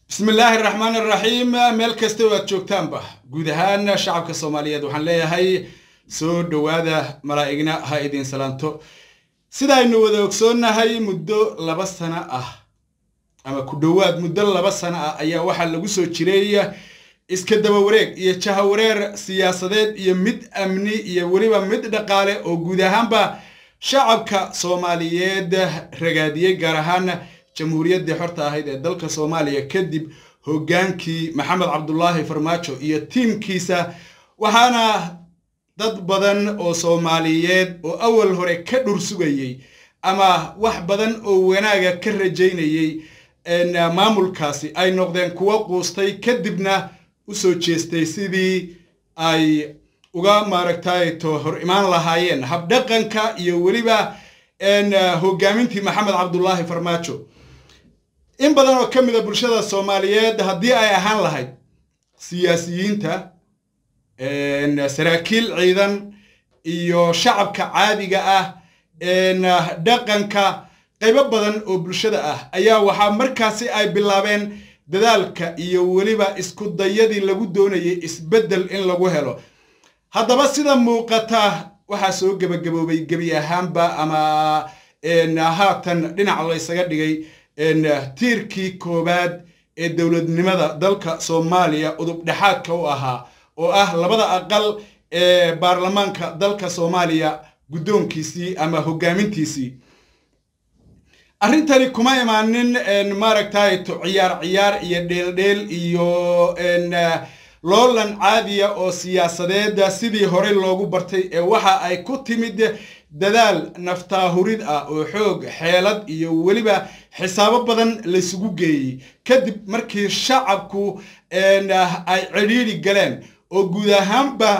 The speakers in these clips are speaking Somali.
bismi illaahi araxmaan araxiim meel kasta oo aad joogtaanba guud ahaan shacabka soomaaliyeed waxaan leeyahay soo dhowaada malaa'igna ha idin salaanto sidaaynu wada ogsoonnahay muddo laba sano ah ama ku dhowaad muddo laba sano ah ayaa waxaa lagu soo jiray iska daba wareeg iyo jahawareer siyaasadeed iyo mid amni iyo weliba mid dhaqaale oo guud ahaanba shacabka soomaaliyeed ragaadiyey gaar ahaan jamhuuriyaddii xorta ahayd ee dalka soomaaliya kadib hoggaankii maxamed cabdulaahi farmaajo iyo tiimkiisa waxaana dad badan oo soomaaliyeed oo awal hore ka dhur sugayey ama wax badan oo wanaaga ka rajaynayey maamulkaasi ay noqdeen kuwo quustay kadibna u soo jeestay sidii ay uga maaragtay to hor imaan lahaayeen habdhaqanka iyo weliba hoggaamintii maxamed cabdulaahi farmaajo in badan oo ka mida bulshada soomaaliyeed haddii ay ahaan lahayd siyaasiyiinta saraakiil ciidan iyo shacabka caadiga ah dhaqanka qaybo badan oo bulshada ah ayaa waxaa markaasi ay bilaabeen dadaalka iyo weliba isku dayadii lagu doonayay isbeddel in lagu helo haddaba sida muuqata waxaa soo gebagaboobay gebi ahaanba ama haatan dhinac laysaga dhigay tiirkii koowaad ee dowladnimada dalka soomaaliya udub dhexaadka u ahaa oo ah labada aqal ee baarlamaanka dalka soomaaliya guddoonkiisii ama hoggaamintiisii arrintani kuma imaanin maaragtay to ciyaar ciyaar iyo dheeldheel iyo loolan caadiya oo siyaasadeeda sidii horey loogu bartay ee waxa ay ku timid dadaal naftaahurid ah oo xoog xeelad iyo weliba xisaabo badan laysugu geeyey kadib markii shacabku ay cidhiidhi galeen oo guud ahaanba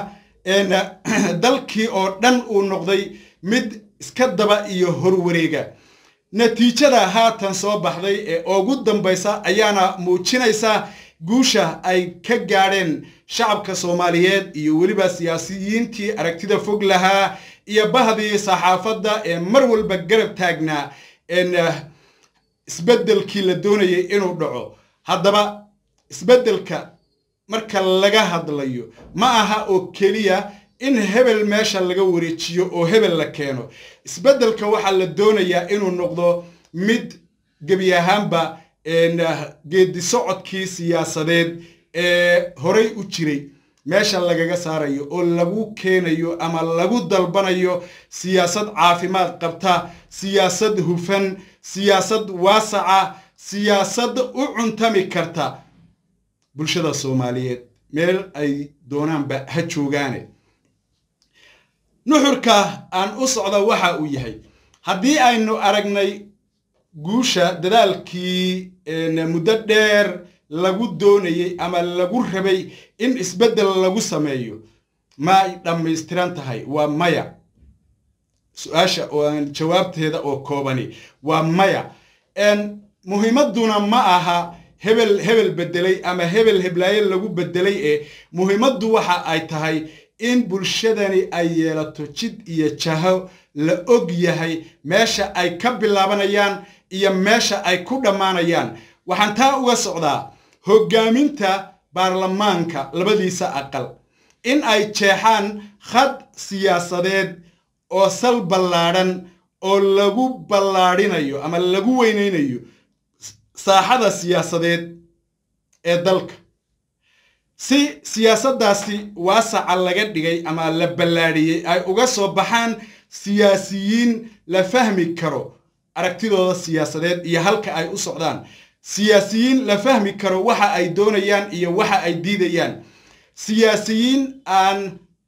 dalkii oo dhan uu noqday mid iska daba iyo horwareega natiijada haatan soo baxday ee ugu dambaysa ayaana muujinaysa guusha ay ka gaadheen shacabka soomaaliyeed iyo weliba siyaasiyiintii aragtida fog lahaa iyo bahdii saxaafadda ee mar walba garab taagnaa isbeddelkii la doonayay inuu dhaco haddaba isbeddelka marka laga hadlayo ma aha oo keliya in hebel meesha laga wareejiyo oo hebel la keeno isbeddelka waxaa la doonayaa inuu noqdo mid gebi ahaanba geedi socodkii siyaasadeed ee horey u jiray meesha lagaga saarayo oo lagu keenayo ama lagu dalbanayo siyaasad caafimaad qabta siyaasad hufan siyaasad waasaca siyaasad u cuntami karta bulshada soomaaliyeed meel ay doonaanba ha joogaane nuxurka aan u socda waxa uu yahay haddii aynu aragnay guusha dadaalkii muddo dheer lagu doonayey ama lagu rabay in isbeddel lagu sameeyo ma ay dhammaystiran tahay waa maya su-aasha oo jawaabteeda oo koobani waa maya muhiimadduna ma aha hebel hebel bedelay ama hebel heblaaye lagu bedelay ee muhiimaddu waxa ay tahay in bulshadani ay yeelato jid iyo jaho la og yahay meesha ay ka bilaabanayaan iyo meesha ay ku dhammaanayaan waxaan taa uga socdaa hoggaaminta baarlamaanka labadiisa aqal in ay jeexaan khad siyaasadeed oo sal ballaadhan oo lagu ballaadhinayo ama lagu weynaynayo saaxada siyaasadeed ee dalka si siyaasaddaasi waasaca laga dhigay ama la ballaadhiyey ay uga soo baxaan siyaasiyiin la fahmi karo aragtidooda siyaasadeed iyo halka ay u socdaan siyaasiyiin la fahmi karo waxa ay doonayaan iyo waxa ay diidayaan siyaasiyiin aan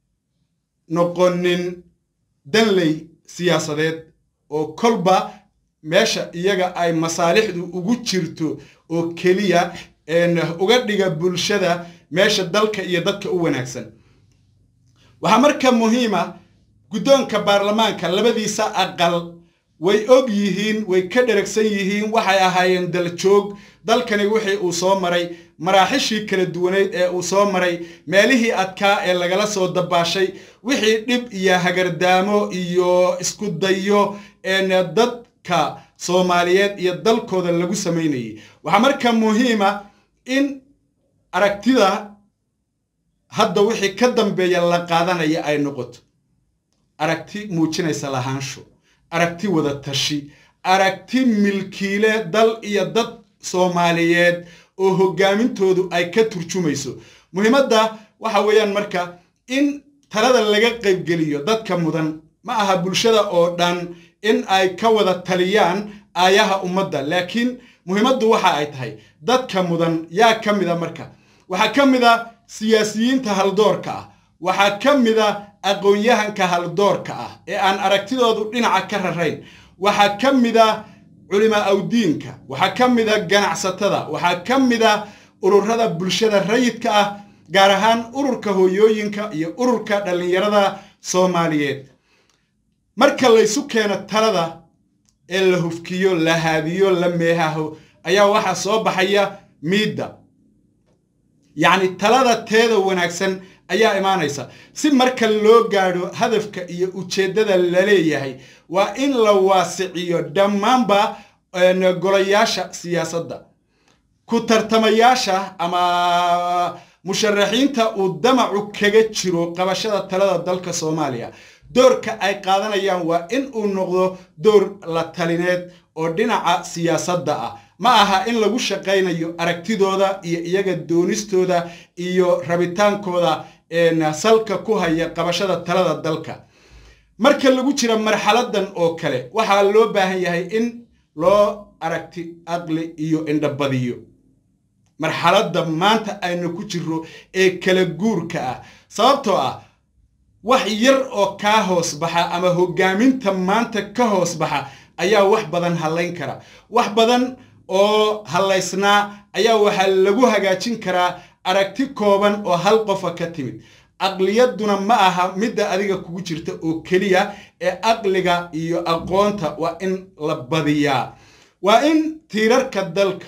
noqonin danley siyaasadeed oo kolba meesha iyaga ay masaalixdu ugu jirto oo keliya uga dhiga bulshada meesha dalka iyo dadka u wanaagsan waxaa marka muhiima guddoonka baarlamaanka labadiisa aqal way og yihiin way ka dheragsan yihiin waxay ahaayeen daljoog dalkani wixii uu soo maray maraaxishii kala duwaneyd ee uu soo maray meelihii adkaa ee lagala soo dabaashay wixii dhib iyo hagardaamo iyo isku dayo dadka soomaaliyeed iyo dalkooda lagu samaynayay waxaa marka muhiima in aragtida hadda wixii ka dambeeya la qaadanaya ay noqoto aragti muujinaysa lahaansho aragti wada tashi aragti milkiile dal iyo dad soomaaliyeed oo hogaamintoodu ay ka turjumayso muhiimadda waxa weeyaan marka in talada laga qaybgeliyo dadka mudan ma aha bulshada oo dhan in ay ka wada taliyaan aayaha ummadda laakiin muhiimaddu waxa ay tahay dadka mudan yaa ka mida marka waxaa ka mida siyaasiyiinta haldoorka ah waxaa ka mida aqoon-yahanka haldoorka ah ee aan aragtidoodu dhinaca ka rarayn waxaa ka mida culimaa awdiinka waxaa ka mida ganacsatada waxaa ka mida ururada bulshada rayidka ah gaar ahaan ururka hooyooyinka iyo ururka dhallinyarada soomaaliyeed marka laysu keeno talada ee la hufkiyo la haadiyo la meehaho ayaa waxaa soo baxaya miidda yacni talada teeda wanaagsan ayaa imaanaysa si marka loo gaadho hadafka iyo ujeeddada la leeyahay waa in la waasiciyo dhammaanba golayaasha siyaasadda ku tartamayaasha ama musharaxiinta uu damacu kaga jiro qabashada talada dalka soomaaliya doorka ay qaadanayaan waa in uu noqdo door la talineed oo dhinaca siyaasadda ah ma aha in lagu shaqaynayo aragtidooda iyo iyaga doonistooda iyo rabitaankooda salka ku haya qabashada talada dalka marka lagu jira marxaladan oo kale waxaa loo baahan yahay in loo aragti aqli iyo indhabadiyo marxaladda maanta aynu ku jirro ee kala guurka ah sababtoo ah wax yar oo kaa hoos baxa ama hogaaminta maanta ka hoos baxa ayaa wax badan hallayn kara wax badan oo hallaysnaa ayaa waxaa lagu hagaajin karaa aragti kooban oo hal qofa ka timid aqliyadduna ma aha midda adiga kugu jirta oo keliya ee aqliga iyo aqoonta waa in la badiyaa waa in tiirarka dalka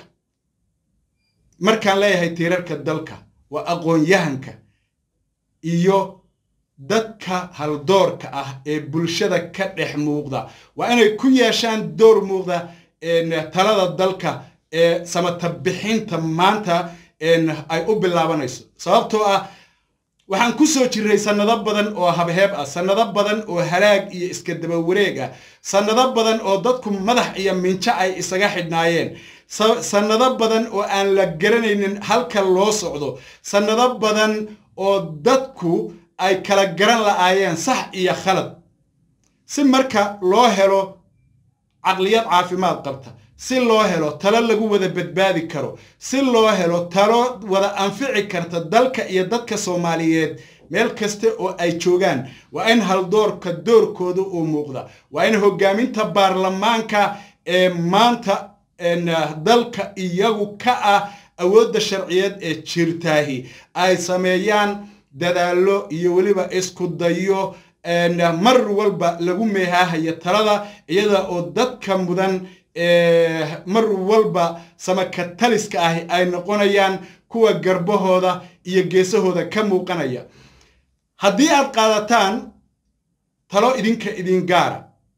markaan leeyahay tiirarka dalka waa aqoon-yahanka iyo dadka haldoorka ah ee bulshada ka dhex muuqda waa inay ku yeeshaan door muuqda talada dalka ee samatabixinta maanta ay u bilaabanayso sababtoo ah waxaan ku soo jirray sannado badan oo habheeb ah sannado badan oo halaag iyo iska daba wareeg ah sannado badan oo dadku madax iyo minjo ay isaga xidhnaayeen sannado badan oo aan la garanaynin halka loo socdo sannado badan oo dadku ay kala garan la'aayeen sax iyo khalad si marka loo helo caqliyad caafimaad qabta si loo helo talo lagu wada badbaadi karo si loo helo talo wada anfici karta dalka iyo dadka soomaaliyeed meel kasta oo ay joogaan waa in haldoorka doorkooda uu muuqda waa in hogaaminta baarlamaanka ee maanta dalka iyagu ka ah awoodda sharciyeed ee jirtaahi ay sameeyaan dadaallo iyo weliba isku dayo mar walba lagu meehaahayo talada iyada oo dadka mudan mar walba samakataliska ahi ay noqonayaan kuwa garbahooda iyo geesahooda ka muuqanaya haddii aad qaadataan talo idinka idin gaara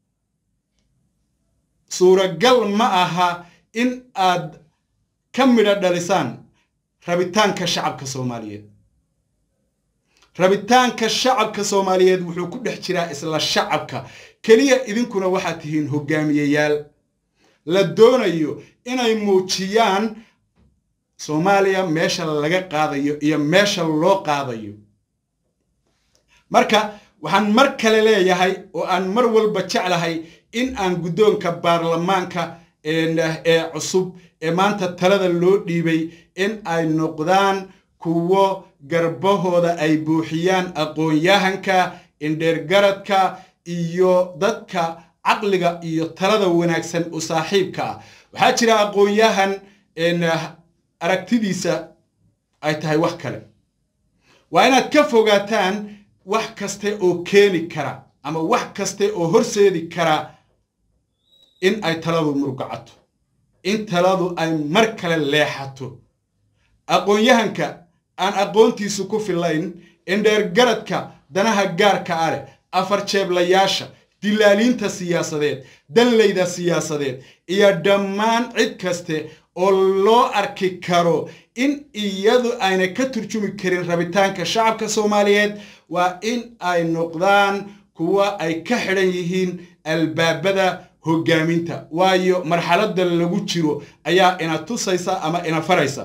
suuragal ma aha in aad ka midho dhalisaan rabitaanka shacabka soomaaliyeed rabitaanka shacabka soomaaliyeed wuxuu ku dhex jiraa isla shacabka keliya idinkuna waxaad tihiin hogaamiyeyaal la doonayo inay muujiyaan soomaaliya meesha laga qaadayo iyo meesha loo qaadayo marka waxaan mar kale leeyahay oo aan mar walba jeclahay in aan guddoonka baarlamaanka ee cusub ee maanta talada loo dhiibay in ay noqdaan kuwo garbahooda ay buuxiyaan aqoon-yahanka indheergaradka iyo dadka caqliga iyo talada wanaagsan u saaxiibka ah waxaa jira aqoon-yahan aragtidiisa ay tahay wax kale waa inaad ka fogaataan wax kaste oo keeni kara ama wax kaste oo horseedi kara in ay taladu murgacato in taladu ay mar kale leexato aqoon-yahanka aan aqoontiisu ku filayn indheergaradka danaha gaarka ah leh afar jeeblayaasha dilaaliinta siyaasadeed danlayda siyaasadeed iyo dhammaan cid kaste oo loo arki karo in iyadu ayna ka turjumi karin rabitaanka shacabka soomaaliyeed waa in ay noqdaan kuwa ay ka xidhan yihiin albaabada hoggaaminta waayo marxaladda lagu jiro ayaa ina tusaysa ama ina faraysa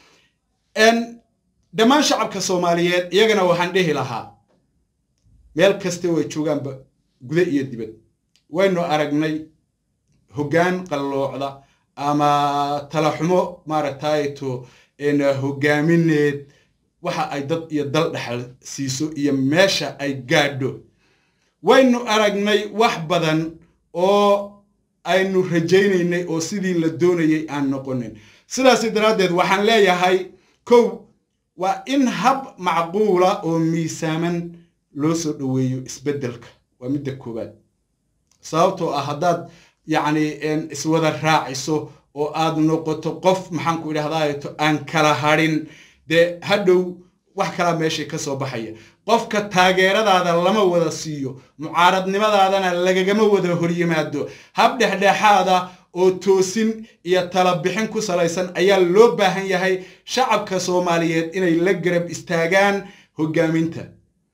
dhammaan shacabka soomaaliyeed iyagana waxaan dhihi lahaa meel kaste way joogaanba guda iyo dibad waynu aragnay hoggaan qalloocda ama talaxumo maaragtayto hoggaamineed waxa ay dad iyo dal dhexal siiso iyo meesha ay gaadho waynu aragnay wax badan oo aynu rajaynaynay oo sidii la doonayay aan noqonin sidaas daraaddeed waxaan leeyahay kow waa in hab macquula oo miisaaman loo soo dhoweeyo isbeddelka waa midda koowaad sababtoo ah haddaad yacni iswada raaciso oo aad noqoto qof maxaan ku idhahdaato aan kala hadhin dee hadhow wax kalaa meeshay ka soo baxaya qofka taageeradaada lama wada siiyo mucaaradnimadaadana lagagama wada horyimaado hab dhexdhexaada oo toosin iyo talabixin ku salaysan ayaa loo baahan yahay shacabka soomaaliyeed inay la garab istaagaan hoggaaminta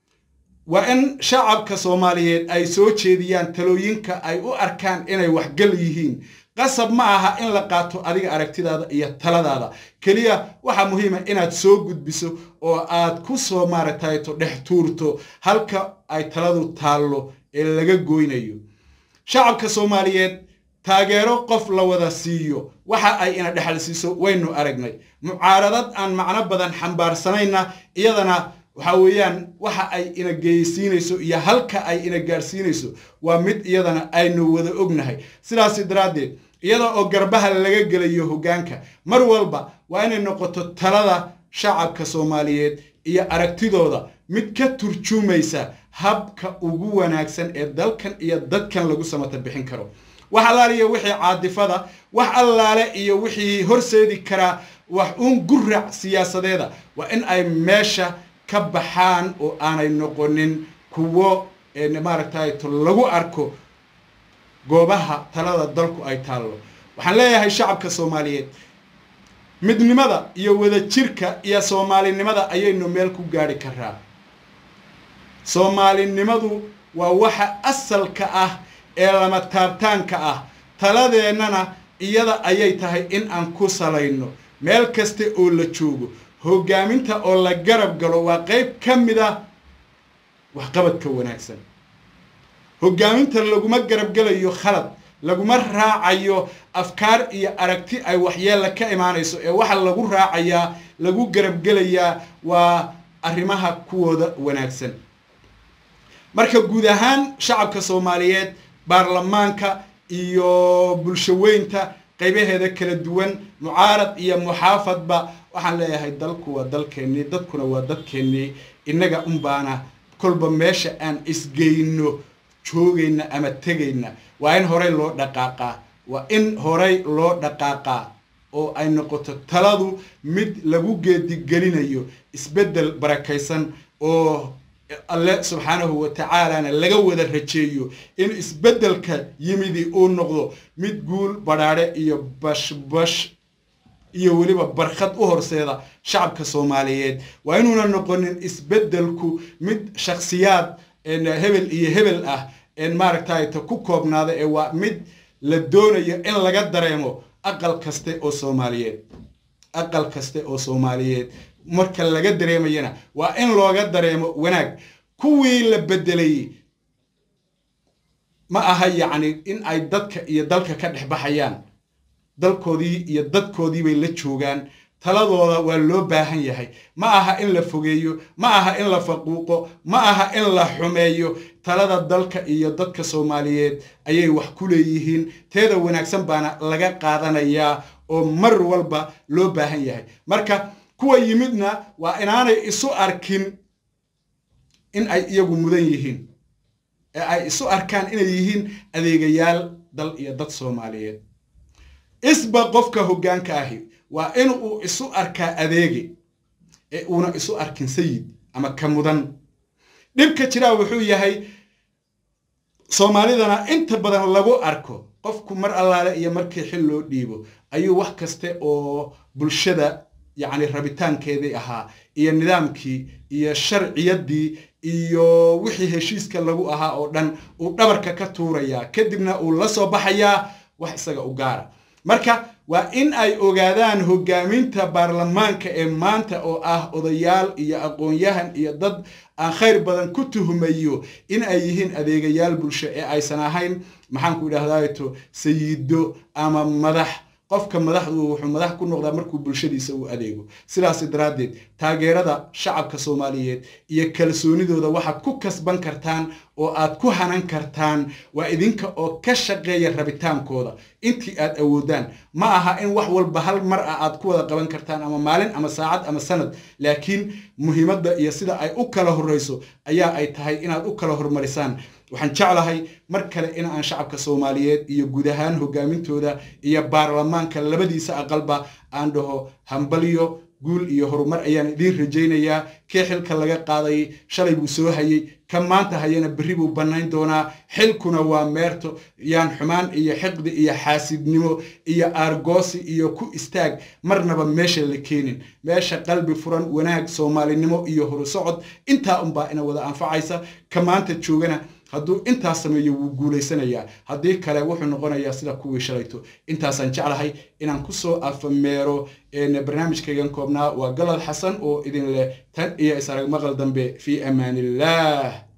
waa in shacabka soomaaliyeed ay soo jeediyaan talooyinka ay u arkaan inay waxgal yihiin qasab ma aha in la qaato adiga aragtidaada iyo taladaada keliya waxaa muhiima inaad soo gudbiso oo aad ku soo maaragtayto dhex tuurto halka ay taladu taallo ee laga goynayo shacabka soomaaliyeed taageero qof la wada siiyo waxa ay ina dhexal siiso waynu aragnay mucaaradad aan macno badan xambaarsanayna iyadana waxa weeyaan waxa ay ina geysiinayso iyo halka ay ina gaadhsiinayso waa mid iyadana aynu wada ognahay sidaasi daraaddeed iyada oo garbaha laga gelayo hoggaanka mar walba waa inay noqoto talada shacabka soomaaliyeed iyo aragtidooda mid ka turjumaysa habka ugu wanaagsan ee dalkan iyo dadkan lagu samata bixin karo wax allaale iyo wixii caadifada wax allaale iyo wixii horseedi karaa wax uun gurac siyaasadeeda waa in ay meesha ka baxaan oo aanay noqonin kuwo maaragtay lagu arko goobaha talada dalku ay taallo waxaan leeyahay shacabka soomaaliyeed midnimada iyo wadajirka iyo soomaalinimada ayaynu meel ku gaadhi karaa soomaalinimadu waa waxa asalka ah ee lama taabtaanka ah taladeennana iyada ayay tahay in aan ku salayno meel kaste oo la joogo hoggaaminta oo la garab galo waa qayb ka mid ah waxqabadka wanaagsan hoggaaminta laguma garab gelayo khalad laguma raacayo afkaar iyo aragti ay waxyeella ka imaanayso ee waxa lagu raacayaa lagu garab gelayaa waa arrimaha kuwooda wanaagsan marka guud ahaan shacabka soomaaliyeed baarlamaanka iyo bulshaweynta qaybaheeda kala duwan mucaarad iyo muxaafadba waxaan leeyahay dalku waa dalkeennii dadkuna waa dadkeennii innaga unbaana kolba meesha aan isgeyno joogayna ama tegayna waa in horey loo dhaqaaqaa waa in horey loo dhaqaaqaa oo ay noqoto taladu mid lagu geedigelinayo isbeddel barakaysan oo alle subxaanahu wa tacaalana laga wada rajeeyo in isbeddelka yimidi uu noqdo mid guul badhaadhe iyo bashbash iyo weliba barkhad u horseeda shacabka soomaaliyeed waa inuuna noqonin isbeddelku mid shakhsiyaad hebel iyo hebel ah maaragtayta ku koobnaada ee waa mid la doonayo in laga dareemo aqal kaste oo soomaaliyeed aqal kaste oo soomaaliyeed marka laga dareemayana waa in looga dareemo wanaag kuwii la bedelayey ma aha yacni in ay dadka iyo dalka ka dhex baxayaan dalkoodii iyo dadkoodii bay la joogaan taladooda waa loo baahan yahay ma aha in la fogeeyo ma aha in la faquuqo ma aha in la xumeeyo talada dalka iyo dadka soomaaliyeed ayay wax ku leeyihiin teeda wanaagsan baana laga qaadanayaa oo mar walba loo baahan yahay marka kuwa yimidna waa inaanay isu arkin in ay iyagu mudan yihiin ee ay isu arkaan inay yihiin adeegayaal dal iyo dad soomaaliyeed isba qofka hoggaanka ahi waa in uu isu arkaa adeege ee uuna isu arkin sayid ama ka mudan dhibka jiraa wuxuu yahay soomaalidana inta badan lagu arko qofku mar allaale iyo markii xil loo dhiibo ayuu wax kaste oo bulshada yacni rabitaankeedii ahaa iyo nidaamkii iyo sharciyaddii iyo wixii heshiiska lagu ahaa oo dhan uu dhabarka ka tuurayaa kadibna uu la soo baxayaa wax isaga u gaara marka waa in ay ogaadaan hogaaminta baarlamaanka ee maanta oo ah odayaal iyo aqoon-yahan iyo dad aan khayr badan ku tuhumayo in ay yihiin adeegayaal bulsho ee aysan ahayn maxaanku idhahdaato sayido ama madax qofka madaxdu wuxuu madax ku noqdaa markuu bulshadiisa u adeego sidaas daraaddeed taageerada shacabka soomaaliyeed iyo kalsoonidooda waxaad ku kasban kartaan oo aad ku hanan kartaan waa idinka oo ka shaqeeya rabitaankooda intii aad awoodaan ma aha in wax walba hal mar ah aad ku wada qaban kartaan ama maalin ama saacad ama sanad laakiin muhiimadda iyo sida ay u kala horreyso ayaa ay tahay inaad u kala hormarisaan waxaan jeclahay mar kale in aan shacabka soomaaliyeed iyo guud ahaan hogaamintooda iyo baarlamaanka labadiisa aqalba aan dhaho hambalyo guul iyo horumar ayaan idiin rajaynayaa kii xilka laga qaaday shalay buu soo hayey ka maanta hayana berri buu bannayn doonaa xilkuna waa meerto yaan xumaan iyo xiqdi iyo xaasidnimo iyo aargoosi iyo ku istaag marnaba meesha la keenin meesha qalbi furan wanaag soomaalinimo iyo horusocod intaa unbaa ina wada anfacaysa ka maanta joogana hadduu intaas sameeyo wuu guulaysanayaa haddii kale wuxuu noqonayaa sida kuwii shalayto intaasaan jeclahay inaan kusoo afameero barnaamijkaygan koobnaa waa galad xasan oo idin leh tan iyo is arag maqal dambe fii amaan illah